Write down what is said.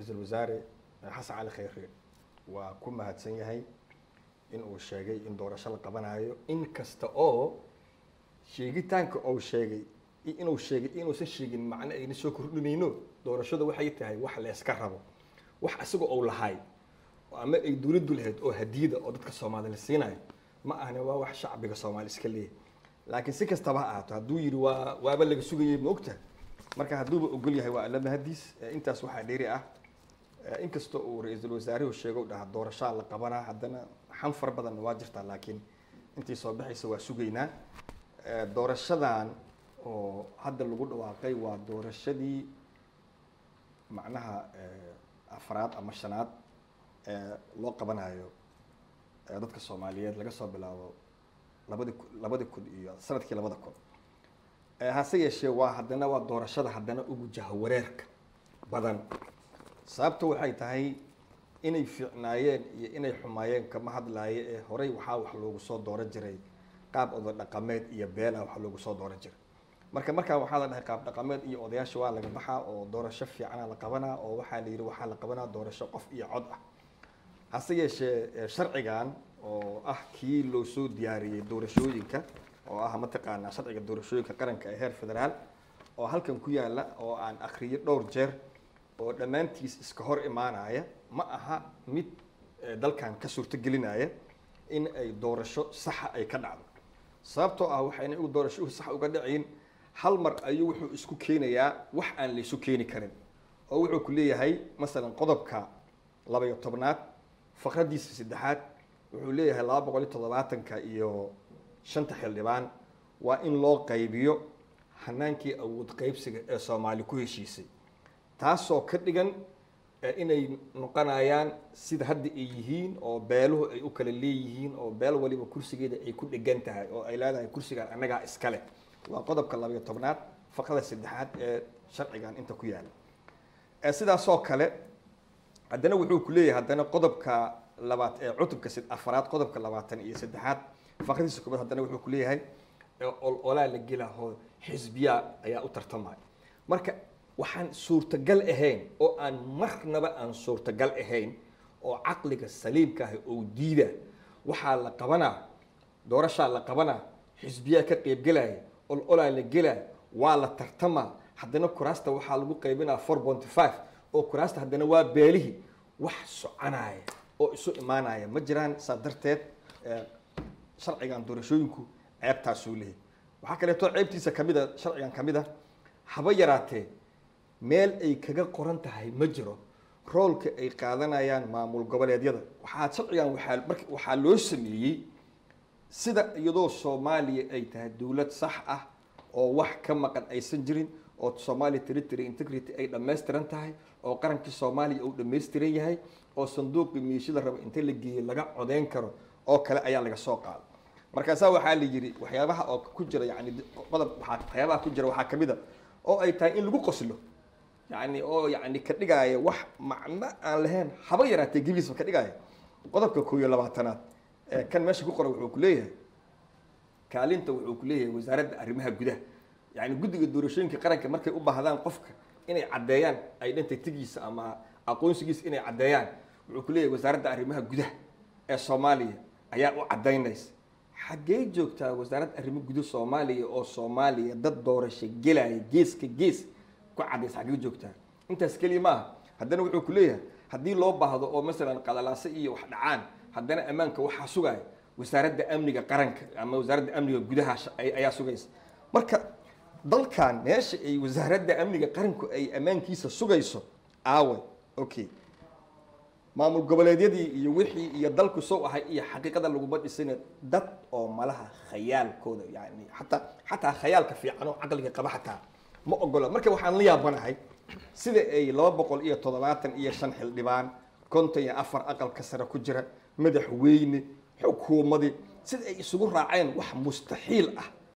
ra-iisul wasaare xasan cali khayre waa ku mahadsan yahay in uu sheegay in doorasho la qabanayo in kasta oo sheegitaanka uu sheegay iyo inuu sheegay inuusan sheegin macno ayna soo kordhinayno doorashada waxay tahay wax la iska rabo wax isaga uu lahay ama ay dowladdu lahayd oo hadiyada oo dadka soomaali la siinayo ma ahna waa wax shacbiga soomaali iska leeyahay laakiin si kastaba ha ahaato hadduu yidhi waa waaba laga sugayay ma ogta marka hadduuba ogol yahay waa alla mahadiis Eh, intaas waxaa dheeri ah Eh, inkasta uu ra-iisul wasaaruhu sheego dhaha doorashaa la qabanaa haddana xan far badan waa jirtaa laakiin intii soo baxaysa waa sugaynaa Eh, doorashadan oo hadda lagu dhawaaqay waa doorashadii macnaha eh, afraad ama shanaad ee loo qabanayo eh, dadka soomaaliyeed laga soo bilaabo labadi ku- labadi kun iyo sanadkii labada kun Eh, hase yeeshee waa haddana waa doorashada haddana ugu jahawareerka badan sababta waxay tahay inay fiicnaayeen iyo inay xumaayeen kama hadlaayo ee horey waxaa wax loogu soo dooran jiray qaab oda dhaqameed iyo beela wax loogu soo dooran jiray marka markaa waxaa la dhahay qaab dhaqameed iyo odayaasha waa laga baxaa oo doorasho fiicana la qabanaa oo waxaa la yidhi waxaa la qabanaa doorasho qof iyo cod ah hase yeeshee eh, sharcigan oo ah kii loo soo diyaariyey doorashooyinka oo ah mataqaanaa sharciga doorashooyinka qaranka ee heer federaal oo halkan ku yaala oo aan akhriyay dhowr jeer oo dhammaantiis iska hor imaanaya ma aha mid eh, dalkan ka suurtogelinaya in ay doorasho saxa ay ka dhacdo sababtoo ah waxayna u doorasho sax uga dhacayn hal mar ayuu wuxuu isku keenayaa wax aan laysu keeni karin oo wuxuu ku leeyahay masalan qodobka laba iyo tobnaad faqradiisa saddexaad wuxuu leeyahay laba boqol iyo toddobaatanka iyo shanta xildhibaan waa in loo qaybiyo hanaankii awood qaybsiga ee soomaali ku heshiisay taasoo ka dhigan eh, inay noqonayaan sida hadda ay yihiin oo beeluhu ay u kala leeyihiin oo beel waliba kursigeeda ay ku dhegan tahay oo ay leedahay kursigan annagaa iskale waa qodobka labayo tobnaad faqrada saddexaad ee sharcigan inta ku yaala Eh, sidaasoo kale haddana wuxuu ku leeyahay haddana qodobka labaad ee cutubka sid- afaraad qodobka labaatan iyo saddexaad faqradiisa koobaad haddana wuxuu ku leeyahay ee ol olaa la gelahoo xisbiya ayaa u tartamaya marka waxaan suurtagal ahayn oo aan marnaba aan suurtagal ahayn oo caqliga saliimka ah oo diida waxaa la qabanaa doorashaa la qabanaa xisbiyaa ka qaybgelaya ol olaa la gelaya waa la tartamaa haddana kuraasta waxaa lagu qaybinaa four ponty five oo kuraasta haddana waa beelihii wax soconaya oo isu imaanaya ma jiraan saa darteed eh, sharcigan doorashooyinku ceebtaasuu leeyahy waxaa kaleeto ceebtiisa kamid a sharcigan kamid a haba yaraatee meel ay kaga qoran tahay ma jiro roolka ay qaadanayaan maamul goboleedyada waxaa sharcigan waxaa marka waxaa loo sameeyey sida iyadoo soomaaliya ay tahay dowlad sax ah oo wax ka maqan aysan jirin oo Somalia territory integrity ay dhammaystiran tahay oo qarankii Soomaaliya uu dhammaystiran yahay oo sanduuqii miishada raba inta la geeyo laga codeyn karo oo kale ayaa laga soo qaaday markaasaa waxaa la yidhi waxyaabaha oo ku jira yani qodob waxaa waxyaabaha ku jira waxaa kamid a oo ay tahay in lagu qoslo yani oo yani ka dhigaya wax macno aan lahayn haba yaraatee gebiisba ka dhigaya qodobka koo iyo labaatanaad ee kan meesha ku qoran wuxuu ku leeyahay kaalinta wuxuu ku leeyahay wasaaradda arrimaha gudaha yani guddiga doorashooyinka qaranka markay u baahdaan qofka inay caddeeyaan identitygiisa ama aqoonsigiisa inay caddeeyaan wuxuu ku leeyahay wasaaradda arrimaha gudaha ee soomaaliya ayaa u caddaynaysa xaggee joogtaa wasaaradda arrimo gudaha soomaaliya oo soomaaliya dad doorasho gelaya geeska gees ku caddaysa xaggee joogtaa intaas keliya maaha haddana wuxuu ku leeyahay haddii loo baahdo oo masalan qalalaase iyo wax dhacaan haddana ammaanka waxaa sugaya wasaaradda amniga qaranka ama wasaaradda amniga gudaha ayaa sugaysa marka dalkan meesha ay wasaaradda amniga qaranku ay ammaankiisa sugayso aawe okay maamul goboleedyadii iyo wixii iyo dalku sow ahay iyo xaqiiqada laguma dhisina dad oo malaha khayaalkooda yani xataa xataa khayaalka fiican oo caqliga qaba xataa ma ogola marka waxaan la yaabanahay sida ay laba boqol iyo toddobaatan iyo shan xildhibaan konton iyo afar aqalka sare ku jira madaxweyne xukuumadii sida ay isugu raaceen wax mustaxiil ah